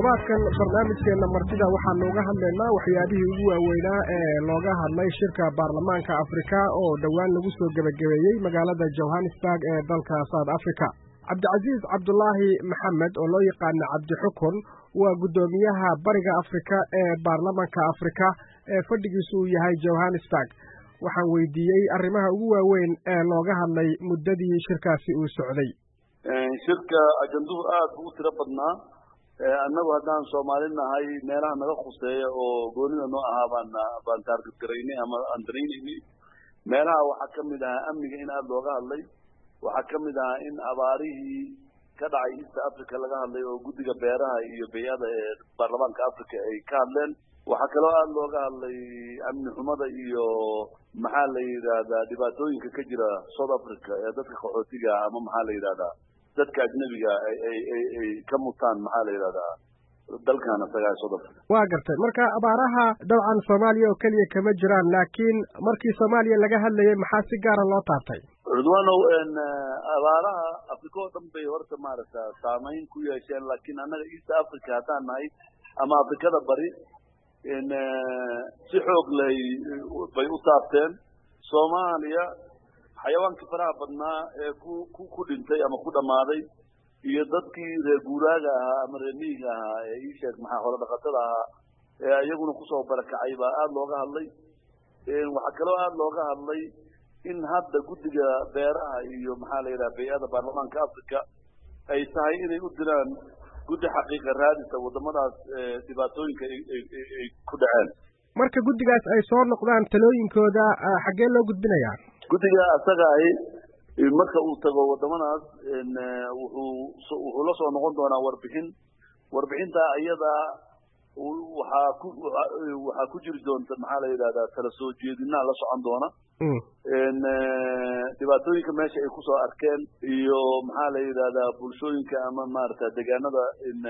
toddobaadkan barnaamijkeenna martida waxaanu uga hadlaynaa waxyaabihii ugu waaweynaa ee looga hadlay shirka baarlamaanka afrika oo dhowaan lagu soo gebagabeeyey magaalada johannesburg ee dalka south africa cabdicasiis cabdulaahi maxamed oo loo yaqaana cabdixukun waa guddoomiyaha bariga afrika ee baarlamaanka afrika ee fadhigiisu uu yahay johannesburg waxaan weydiiyey arrimaha ugu waaweyn ee looga hadlay muddadii shirkaasi uu socday shirka ajanduhu aad buu u tiro badnaa annagu haddaan soomaali nahay meelaha naga khuseeya oo goonida noo ahaa baan baan taarget garaynay ama aan daraynaynay meelaha waxaa ka mid ahaa amniga in aada looga hadlay waxaa ka mid ahaa in abaarihii ka dhacay east africa laga hadlay oo guddiga beeraha iyo bay-ada ee baarlamaanka africa ay ka hadleen waxaa kaloo aada looga hadlay amni xumada iyo maxaa la yidhaahdaa dhibaatooyinka ka jira south africa ee dadka qaxootiga ah ama maxaa la yidhahdaa dadka ajnabiga ay ay ay ay ka mutaan maxaa la yidhahdaa dalkan isagaa south africa waa gartay marka abaaraha dabcan soomaaliya oo keliya kama jiraan laakiin markii soomaaliya laga hadlayay maxaa si gaara loo taabtay cudwanow abaaraha africa oo dhan bay horta maaragta saameyn ku yeesheen laakiin annaga east africa haddaan nahay ama afrikada bari si xoog lay bay u taabteen soomaaliya xayawaankii faraha badnaa ee ku ku ku dhintay ama ku dhammaaday iyo dadkii reer guuraaga ahaa ama reer miyiga ahaa ee ii sheeg maxaa holo dhaqatada ahaa ee iyaguna kusoo barakacay baa aada looga hadlay waxaa kaloo aada looga hadlay in hadda guddiga beeraha iyo maxaa la yidhaha bay-ada baarlamaanka africa ay tahay inay u diraan guddi xaqiiqa raadisa waddamadaas dhibaatooyinka ay ku dhaceen marka guddigaas ay soo noqdaan talooyinkooda xaggee loo gudbinayaa guddiga asaga ahi marka uu tago waddamadaas wuxuu wuxuu la soo noqon doonaa warbixin warbixinta iyada waxaa ku waxaa ku jiri doonta maxaa la yidhahdaa tala soo jeedinaa la socon doona dhibaatooyinka meesha ay kusoo arkeen iyo maxaa la yidhahdaa bulshooyinka ama maarata deegaanada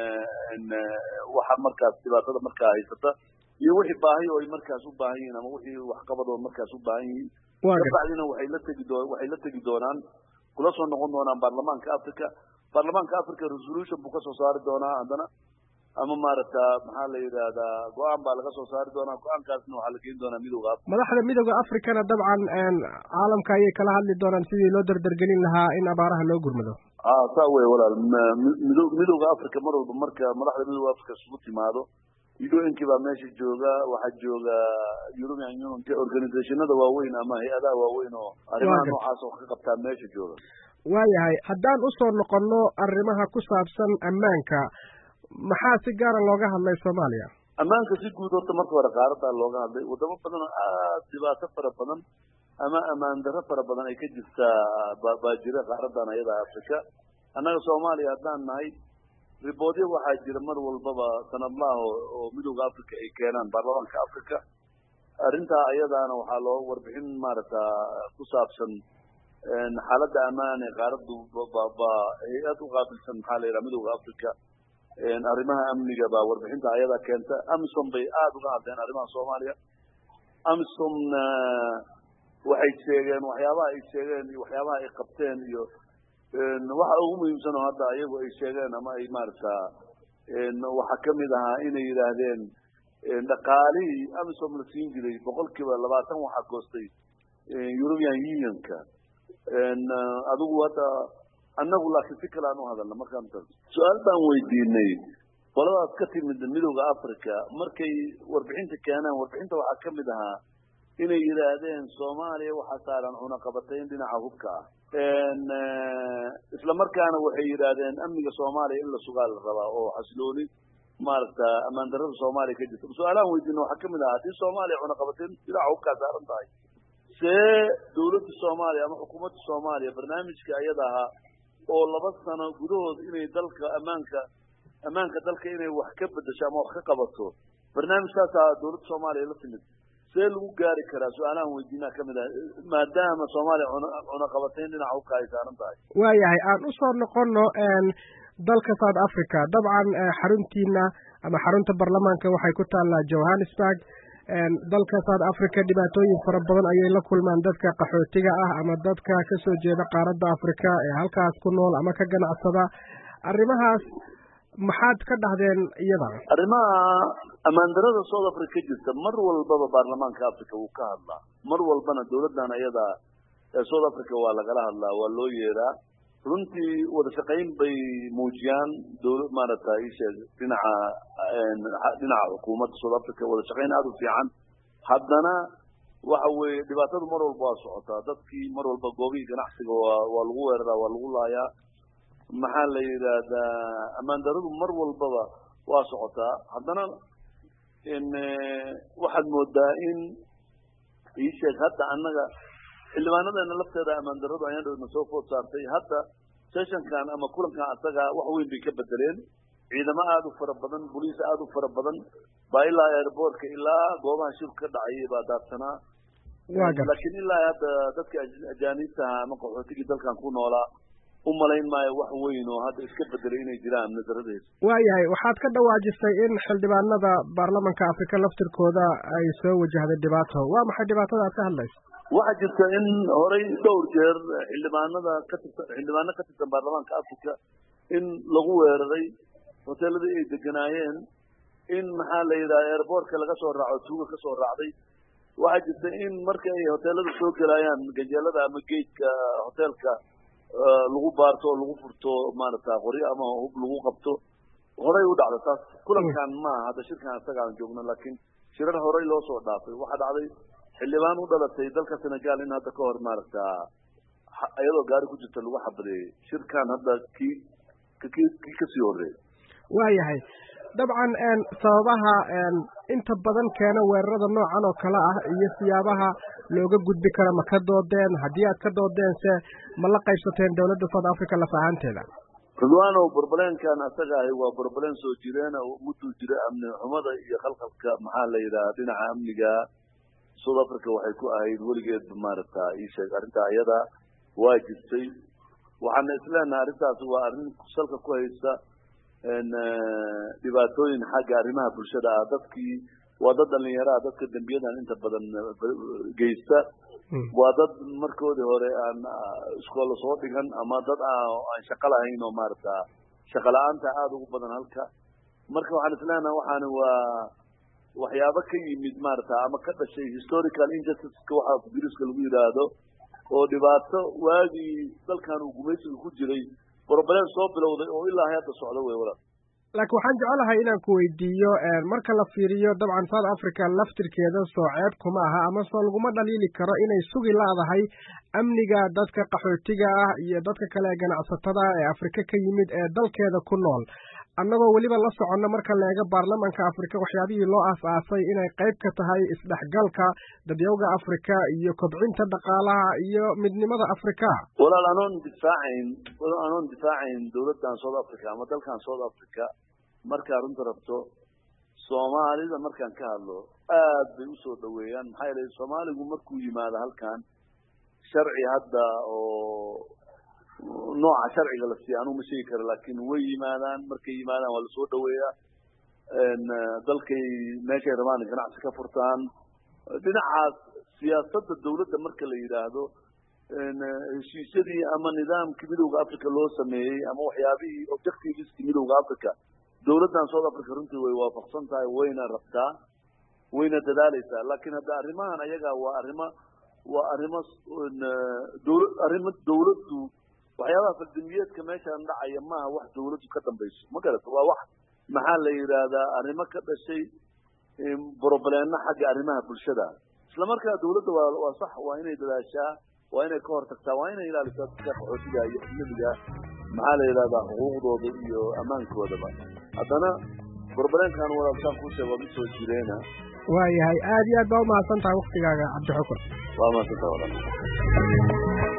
waxa markaas dhibaatada markaa haysata iyo wixii baahi oo ay markaas u baahan yihiin ama wixii waxqabad oo markaas u baahan yihiin kabacdina waxay la tegi doo waxay la tegi doonaan kula soo noqon doonaan baarlamaanka africa baarlamaanka africa resolution buu kasoo saari doonaa haddana ama maaragta maxaa la yidhaahdaa go-aan baa laga soo saari doonaa go-aankaasna waxaa la geyn doonaa midooda africa madaxda midooda africana dabcan caalamka ayay kala hadli doonaan sidii loo dardargelin lahaa in abaaraha loo gurmado a saa wey walaal mido midooda africa mar walba marka madaxda midooda africa isugu timaado un-kii baa meesha jooga waxaa jooga european union organizationada waaweyn ama hay-adaha waaweyn oo arrimaha noocaas oo ka qabtaa meesha jooga waayahay haddaan usoo noqono arrimaha ku saabsan ammaanka maxaa si gaara looga hadlay soomaaliya ammaanka si guud horta marka hore qaaradaa looga hadlay wadamo badan oo aada dhibaato fara badan ama ammaan darro fara badan ay ka jirtaa baa jira qaaradan ayada africa annaga soomaaliya haddaan nahay riboodyo waxaa jira mar walbaba sanadlaha oo midooda africa ay keenaan baarlamaanka africa arrintaa ayadaana waxaa loo warbixin maaragta ku saabsan xaaladda ammaan ee qaaradu ba hay-ad u qaabilsan maxaa la yidhaha midooda africa arrimaha amniga baa warbixinta ayadaa keenta amisom bay aada uga hadleen arrimaha soomaaliya amisomna waxay sheegeen waxyaabaha ay sheegeen iyo waxyaabaha ay qabteen iyo waxa ugu muhiimsan oo hadda iyagu ay sheegeen ama ay maaragta waxaa kamid ahaa inay yidhaahdeen dhaqaalihii amisom la siin jiray boqol kiiba labaatan waxaa goostay european unionka adigu hadda annagu laakiin si kale aan u hadalna markaan su-aal baan weydiinay qoladaas ka timid midooda africa markay warbixinta keenaan warbixinta waxaa kamid ahaa inay yidhaahdeen soomaaliya waxaa saaran cunaqabatayn dhinaca hubka ah isla markaana waxay yidhaahdeen amniga soomaaliya in la sugaa la rabaa oo xasilooni maaragta ammaan darrada soomaaliya ka jirta su-aalahan weydiina waxaa kamid ahaa haddii soomaaliya cunaqabatayn dhinaca hubkaa saaran tahay see dawladda soomaaliya ama xukuumadda soomaaliya barnaamijka ayada ahaa oo laba sano gudahood inay dalka ammaanka ammaanka dalka inay wax ka bedesho ama wax ka qabato barnaamijkaasaa dawladda soomaaliya la timid see lagu gaari karaa su-aalahan weydiinaa kamid ah maadaama soomaaliya cunaqabatayn dhinaca hubka ay saaran tahay waayahay aan usoo noqono dalka south africa dabcan xaruntiina ama xarunta baarlamaanka waxay ku taallaa johannesburg dalka south africa dhibaatooyin fara badan ayay la kulmaan dadka qaxootiga ah ama dadka kasoo jeeda qaaradda africa ee halkaas ku nool ama ka ganacsada arrimahaas maxaad ka dhahdeen iyada arrimaha ammaandarada south africa ka jirta mar walbaba baarlamaanka africa wuu ka hadlaa mar walbana dawladdan iyada ee south africa waa lagala hadlaa waa loo yeeraa runtii wada shaqayn bay muujiyaan dawla maaragta isheeg dhinaca dhinaca xukuumadda south africa wada shaqayn aada u fiican haddana waxa weeye dhibaatadu mar walba waa socotaa dadkii mar walba goobihii ganacsiga waa waa lagu weeraraa waa lagu laayaa maxaa la yidhaahdaa ammaan daradu mar walbaba waa socotaa haddana waxaad moodaa in iisheeg hadda annaga xildhibaanadeena lafteeda ammaan daradu ayaan dhowna soo food saartay hadda sessionkan ama kulankan asaga wax weyn bay ka bedeleen ciidamo aada u fara badan boliis aada u fara badan baa ilaa airboortka ilaa goobaha shirku ka dhacayay baa daadsanaa laakiin ilaa hadda dadka ajaaniibtaha ama qaxootigii dalkan ku noolaa u malayn maayo wax weyn oo hadda iska bedelay inay jiraan nadaradaheeda waayahay waxaad ka dhawaajisay in xildhibaanada baarlamanka afrika laftirkooda ay soo wajahday dhibaato waa maxay dhibaatada aad ka hadlaysa waxaa jirta in horay dhowr jeer xildhibaanada ka tirsan xildhibaano ka tirsan baarlamaanka africa in lagu weeraray hoteeladii ay deganaayeen in maxaa la yidhaha airboortka laga soo raaco tuuga ka soo raacday waxaa jirta in marka ay hoteelada soo gelaayaan ganjeelada ama geedka hoteelka lagu baarto oo lagu furto maaragta qoryo ama hub lagu qabto horay u dhacda taas kulankan maaha hadda shirkan isaga aan joogno laakiin shirar horay loo soo dhaafay waxaa dhacday xildhibaan u dhalatay dalka senegal in hadda ka hor maaragta iyadoo gaari ku jirta lagu xabadeeyey shirkan hadda kii kii kii kasii horeeyay waayahay dabcan sababaha inta badan keena weerarada noocan oo kale ah iyo siyaabaha looga gudbi karo ma ka doodeen haddii aad ka doodeense ma la qaybsateen dawladda south africa laf ahaanteeda ridwanow borbalenkan asaga ahi waa borbaleen soo jireena mudduu jira amni xumada iyo khalkhalka maxaa la yidhaha dhinaca amniga south africa waxay ku ahayd weligeedba maaragta isheeg arrintaa iyada waa jirtay waxaana isleenahay arrintaas waa arrin salka ku haysta dhibaatooyin xagga arrimaha bulshada ah dadkii waa dad dhalinyaraha dadka dembiyadan inta badan geysta waa dad markoodii hore aan iskoola soo dhigan ama dad aan shaqo lahayn oo maaragta shaqo la-aanta aada ugu badan halka marka waxaan isleenahay waxaani waa waxyaabo ka yimid maaragta ama ka dhashay historical injusticeska waxa ingiriiska lagu yidhaahdo oo dhibaato waagii dalkan uu gumaysiga ku jiray broblem soo bilowday oo ilaa hadda socdo wey walaal laakiin waxaan jecelahay inaan ku weydiiyo marka la fiiriyo dabcan south africa laftirkeeda soo ceeb kuma aha ama soo laguma dhaliili karo inay sugi laadahay amniga dadka qaxootiga ah iyo dadka kale ee ganacsatada ee afrika ka yimid ee dalkeeda ku nool annagoo weliba la soconno marka la eego baarlamanka afrika waxyaabihii loo aas-aasay inay qayb ka tahay isdhexgalka dadyowga afrika iyo kobcinta dhaqaalaha iyo midnimada afrika walaal anoon difaacayn anoon difaacayn dawladdan south africa ama dalkan south africa markaa runta rabto soomaalida markaan ka hadlo aad bay usoo dhaweeyaan maxaa yeelay soomaaligu markuu yimaado halkan sharci hadda oo nooca sharciga la siiya anuu ma sheegi karo laakiin way yimaadaan markay yimaadaan waa lasoo dhaweeyaa dalkay meeshay rabaan ganacsi ka furtaan dhinacaas siyaasadda dawladda marka la yidhaahdo heshiisyadii ama nidaamkii midowda africa loo sameeyey ama waxyaabihii objectiveski midowda africa dawladdan south africa runtii way waafaqsan tahay wayna rabtaa wayna dadaaleysaa laakiin hadda arrimahan ayaga waa arrimo waa arrimo dawla arrimo dawladdu waxyaabaha faldambiyeedka meeshaan dhacaya maaha wax dawladdu ka dambayso ma garata waa wax maxaa la yidhaahdaa arrimo ka dhashay brobleeno xagga arrimaha bulshada isla markaa dawladda waa waa sax waa inay dadaashaa waa inay ka hortagtaa waa inay ilaalisaa dadka qaxootiga iyo ajnabiga maxaa la yidhahdaa xuquuqdooda iyo ammaankoodaba haddana broblemkan walaalsaan kuu sheeg waa mid soo jireena waayahay aad iyo aad baa umahadsan tahay waktigaaga cabdixukur waa mahadsantaha walaal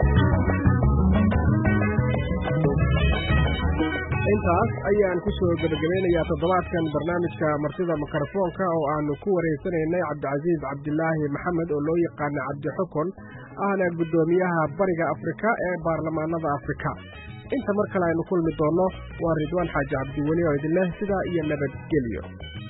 intaas ayaan ku soo gebagabeynayaa toddobaadkan barnaamijka martida mikrofoonka oo aanu ku wareysanaynay cabdicasiis cabdilaahi maxamed oo loo yaqaana cabdixukun ahna guddoomiyaha bariga afrika ee baarlamaanada afrika inta mar kale aynu kulmi doonno waa ridwaan xaaji cabdiweli oo idin leh sidaa iyo nabadgelyo